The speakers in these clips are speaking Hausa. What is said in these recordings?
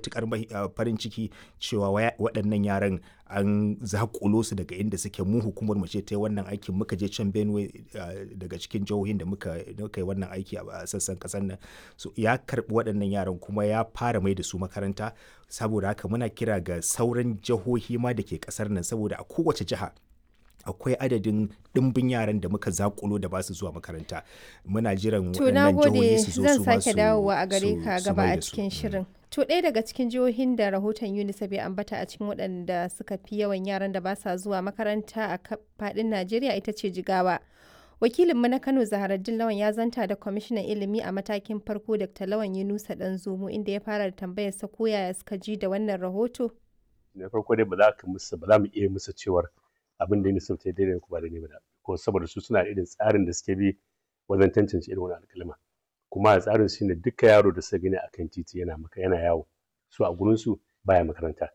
matukar farin ciki cewa waɗannan yaran an zakulo su daga inda suke mu hukumar mu ce ta yi wannan aikin muka je can Benue daga cikin jihohin da muka yi wannan aiki a sassan kasar nan so ya karbi waɗannan yaran kuma ya fara mai da su makaranta saboda haka muna kira ga sauran jihohi ma da ke kasar nan saboda a kowace jiha akwai adadin ɗimbin yaran da muka zakulo da ba su zuwa makaranta muna jiran waɗannan jihohi su zo su zan sake dawowa a gare ka gaba a cikin shirin to ɗaya daga cikin jihohin da rahoton unicef ya ambata a cikin waɗanda suka fi yawan yaran da ba sa zuwa makaranta a faɗin najeriya ita ce jigawa wakilinmu na kano zaharaddin lawan ya zanta da kwamishinan ilimi a matakin farko dr lawan yunusa dan zomo inda ya fara da tambayar sa ko yaya suka ji da wannan rahoto na farko dai ba za ka musu ba za mu iya musu cewar abin da unicef ta daidai ku ba da ne ba ko saboda su suna irin tsarin da suke bi wajen tantance irin wani alƙalma kuma a tsarin shi ne duka yaro da suka gani akan titi yana maka yana yawo su a gurin su baya makaranta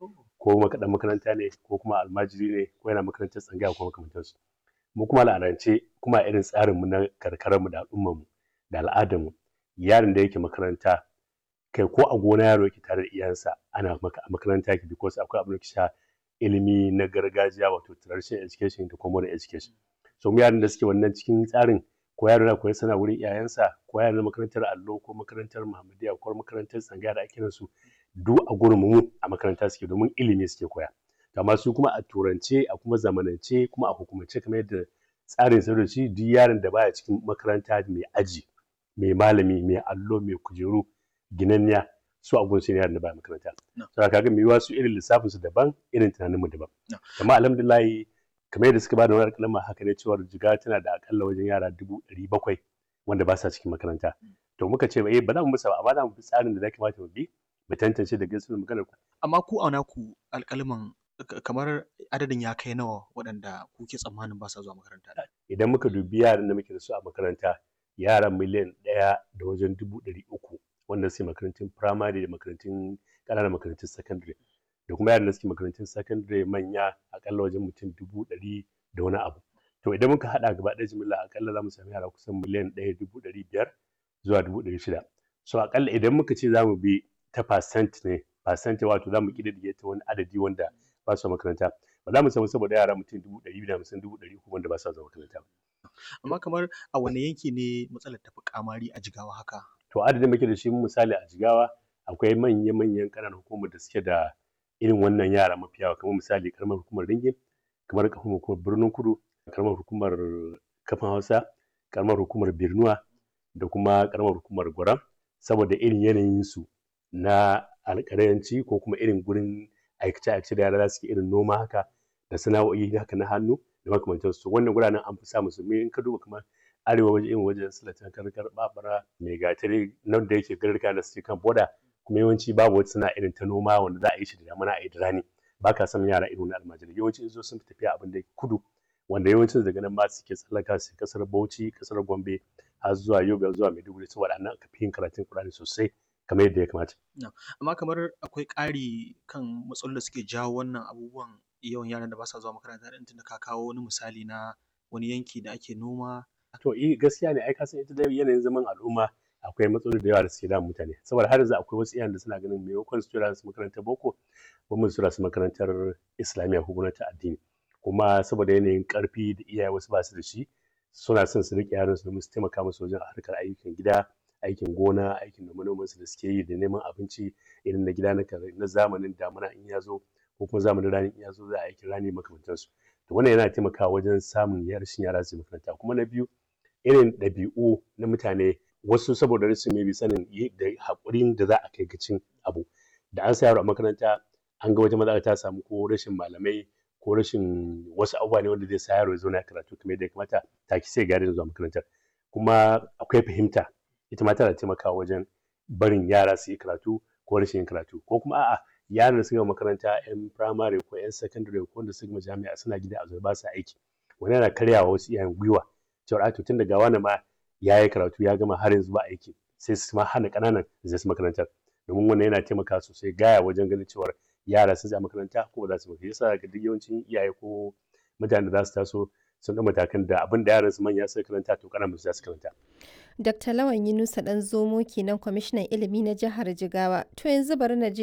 ko makaɗan makaranta ne ko kuma almajiri ne ko yana makarantar tsangaya ko makamantansu mu kuma al'adance kuma irin tsarinmu na karkararmu da al'ummarmu da al'adarmu yaron da yake makaranta kai ko a gona yaro yake tare da iyansa ana maka a makaranta yake because akwai abin da sha ilimi na gargajiya wato traditional education da kuma modern education so mu yaran da suke wannan cikin tsarin ko yaro na koyi sana wurin iyayensa ko yaro na makarantar allo ko makarantar muhammadiya ko makarantar tsangaya da ake su duk a gurin mu a makaranta suke domin ilimi suke koya amma su kuma a turance a kuma zamanance kuma a hukumance kamar yadda tsarin sadarci duk yaron da baya cikin makaranta mai aji mai malami mai allo mai kujeru ginanniya su a gunsu ne yaron da baya makaranta saboda kaga mai yiwa su irin lissafin su daban irin tunanin mu daban amma alhamdulillah kamar yadda suka bada wani kalma haka ne cewa jiga tana da akalla wajen yara dubu ɗari bakwai wanda ba sa cikin makaranta to muka ce eh ba za mu musa ba amma za mu bi tsarin da za kamata mu bi mu tantance da gaskiyar maganar ku amma ku a naku alƙalman kamar adadin ya kai nawa waɗanda kuke tsammanin ba sa zuwa makaranta idan muka dubi yaran da muke da su a makaranta yaran miliyan ɗaya da wajen dubu ɗari uku wanda suke makarantun firamare da makarantun ƙananan makarantun sakandare da kuma yaran da suke makarantun sakandare manya akalla wajen mutum dubu ɗari da wani abu to idan muka haɗa gaba ɗaya jimilla akalla za mu sami yara kusan miliyan ɗaya dubu ɗari biyar zuwa dubu ɗari shida so akalla idan muka ce za mu bi ta percent ne percent wato za mu ƙididdige ta wani adadi wanda ba su makaranta ba za mu samu saboda yara mutum dubu ɗari biyu da hamsin dubu ɗari uku wanda ba su zuwa makaranta amma kamar a wane yanki ne matsalar tafi kamari a jigawa haka to adadin muke da shi misali a jigawa akwai manya-manyan ƙananan hukumar da suke da irin wannan yara mafi yawa kamar misali karamar hukumar ringin kamar karamar hukumar birnin kudu karamar hukumar kafin hausa karamar hukumar birnuwa da kuma karamar hukumar gwaram saboda irin yanayinsu na alƙalanci ko kuma irin gurin aikace-aikace da yara za su irin noma haka da sana'o'i haka na hannu da makamantansu wannan guranen an fi samu su in ka duba kamar arewa waje irin wajen silatan karkar babara mai gatari nan da yake garka da suke kan boda kuma yawanci babu wata sana'a irin ta noma wanda za a yi shi da damana a yi da rani ba ka samun yara irin na almajiri yawanci in zo sun fi tafiya abin da kudu wanda yawancin daga nan ma suke tsallaka su kasar bauchi kasar gombe har zuwa yobe zuwa maiduguri saboda nan aka fi yin karatun kurani sosai kamar yadda ya kamata. Amma kamar akwai ƙari kan matsalolin da suke jawo wannan abubuwan yawan yaran da ba sa zuwa makaranta ɗin tunda ka kawo wani misali na wani yanki da ake noma. To eh gaskiya ne ai ka san ita da yanayin zaman al'umma akwai matsaloli da yawa da suke damun mutane saboda har yanzu akwai wasu iyayen da suna ganin maimakon su tura su makarantar boko ba mu tura su makarantar islamiyya ko gwamnati addini kuma saboda yanayin karfi da iyaye wasu ba su da shi suna son su riƙe yaran su domin su taimaka musu wajen harkar ayyukan gida aikin gona aikin noma su da suke yi da neman abinci irin na gida na zamanin damuna in ya zo ko kuma zamanin rani in ya zo za a aikin rani makamantansu to wannan yana taimakawa wajen samun rashin yara su makaranta kuma na biyu irin ɗabi'u na mutane wasu saboda rashin mai sanin da haƙurin da za a kai gacin abu da an sa yaro a makaranta an ga wata matsala ta samu ko rashin malamai ko rashin wasu abubuwa ne wanda zai sa yaro ya zauna karatu kamar yadda ya kamata taki sai gari da zuwa makarantar kuma akwai fahimta ita ma tana taimakawa wajen barin yara su yi karatu ko rashin yin karatu ko kuma a'a yaran da suka makaranta yan firamare ko yan sakandare ko wanda suka jami'a suna gida a zuwa ba su aiki wani yana karyawa wasu iyayen gwiwa cewa a tun daga wani ma ya yi karatu ya gama har yanzu ba aiki sai su ma hana ƙananan zai su makarantar domin wannan yana taimaka sosai gaya wajen ganin cewa yara sun je makaranta ko ba za su makaranta yasa ga duk yawancin iyaye ko mutane da za su taso sun ɗau matakan da abin da yaran su manya suka karanta to ƙananan su za su karanta. Dr. Lawan Yunusa ɗan zomo kenan kwamishinan ilimi na jihar Jigawa. To yanzu bari na je